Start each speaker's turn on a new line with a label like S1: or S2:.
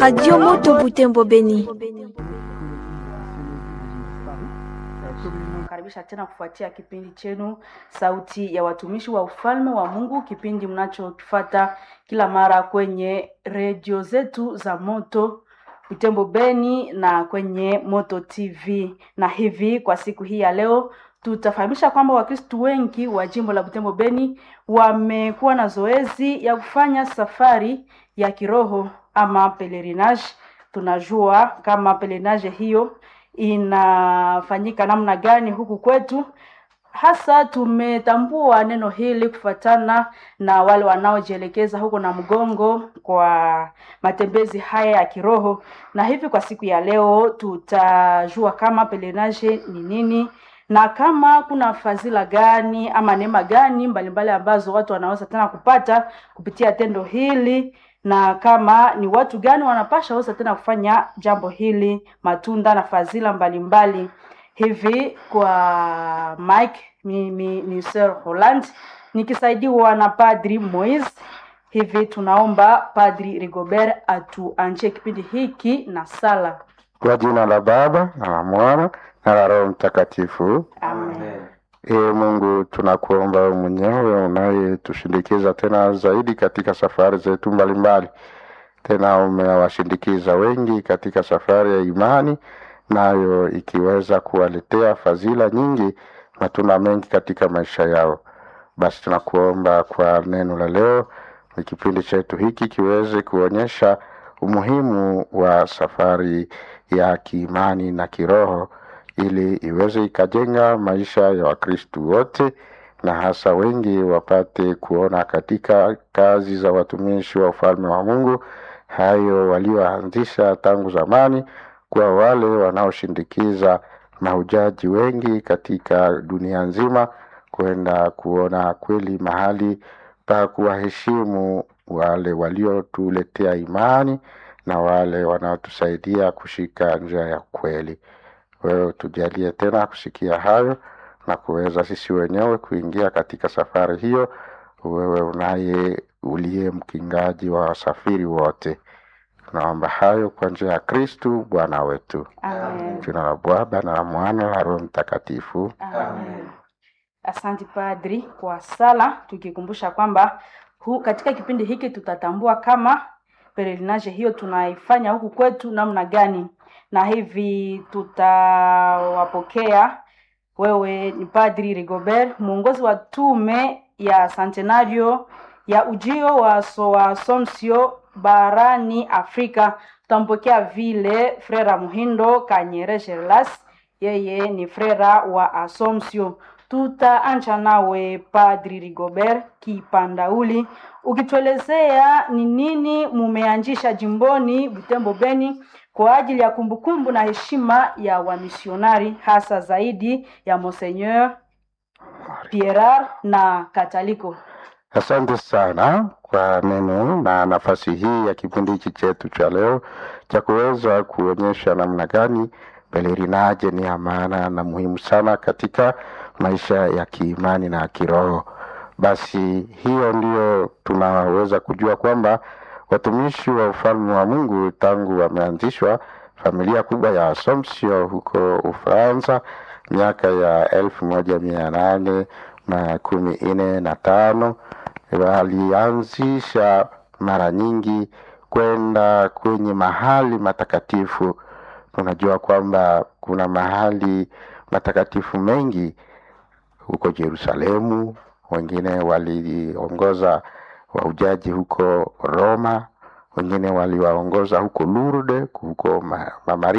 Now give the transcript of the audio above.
S1: Radio Moto Butembo Beni.
S2: Karibisha tena kufuatia kipindi chenu Sauti ya Watumishi wa Ufalme wa Mungu, kipindi mnachokifata kila mara kwenye redio zetu za Moto Butembo Beni na kwenye Moto TV. Na hivi kwa siku hii ya leo tutafahamisha kwamba Wakristu wengi wa jimbo la Butembo Beni wamekuwa na zoezi ya kufanya safari ya kiroho ama pelerinage. Tunajua kama pelerinage hiyo inafanyika namna gani huku kwetu. Hasa tumetambua neno hili kufuatana na wale wanaojielekeza huko na mgongo kwa matembezi haya ya kiroho, na hivi kwa siku ya leo tutajua kama pelerinage ni nini na kama kuna fadhila gani ama neema gani mbalimbali ambazo watu wanaweza tena kupata kupitia tendo hili na kama ni watu gani wanapasha weza tena kufanya jambo hili, matunda na fadhila mbalimbali. Hivi kwa Mike mimi ni Sir Holland nikisaidiwa na Padri Moise. Hivi tunaomba Padri Rigobert atuanjie kipindi hiki na sala.
S3: Kwa jina la Baba na la Mwana na la Roho Mtakatifu.
S2: Amen.
S3: Ee Mungu, tunakuomba wewe mwenyewe unayetushindikiza tena zaidi katika safari zetu mbalimbali. Tena umewashindikiza wengi katika safari ya imani, nayo ikiweza kuwaletea fadhila nyingi, matunda mengi katika maisha yao. Basi tunakuomba kwa neno la leo, kipindi chetu hiki kiweze kuonyesha umuhimu wa safari ya kiimani na kiroho ili iweze ikajenga maisha ya Wakristu wote na hasa wengi wapate kuona katika kazi za watumishi wa ufalme wa Mungu hayo walioanzisha tangu zamani, kwa wale wanaoshindikiza mahujaji wengi katika dunia nzima kwenda kuona kweli mahali pa kuwaheshimu wale waliotuletea imani na wale wanaotusaidia kushika njia ya kweli. Wewe tujalie tena kusikia hayo na kuweza sisi wenyewe kuingia katika safari hiyo, wewe unaye uliye mkingaji wa wasafiri wote. Tunaomba hayo kwa njia ya Kristu Bwana wetu.
S2: Amen.
S3: Jina la Baba na la Mwana na Roho Mtakatifu.
S2: Amen. Asante Padri kwa sala, tukikumbusha kwamba hu, katika kipindi hiki tutatambua kama pelerinage hiyo tunaifanya huku kwetu namna gani, na hivi tutawapokea wewe ni Padri Rigobert, mwongozi wa tume ya Centenario ya ujio wa so wa Assumption barani Afrika. Tutampokea vile Frera Muhindo Kanyere Gerlas, yeye ni frera wa Assumption. Tutaanza nawe Padri Rigobert Kipandauli, ukituelezea ni nini mumeanzisha jimboni Butembo Beni kwa ajili ya kumbukumbu na heshima ya wamisionari hasa zaidi ya Monseigneur Pierre na Kataliko.
S3: Asante sana kwa neno na nafasi hii ya kipindi hiki chetu cha leo cha kuweza kuonyesha namna gani pelerinaje ni ya maana na muhimu sana katika maisha ya kiimani na kiroho. Basi hiyo ndio tunaweza kujua kwamba watumishi wa ufalme wa Mungu tangu wameanzishwa familia kubwa ya Assumption huko Ufaransa miaka ya elfu moja mia nane na kumi nne na tano walianzisha mara nyingi kwenda kwenye mahali matakatifu. Tunajua kwamba kuna mahali matakatifu mengi huko Yerusalemu, wengine waliongoza wahujaji huko Roma, wengine waliwaongoza huko Lourdes, huko ma, ma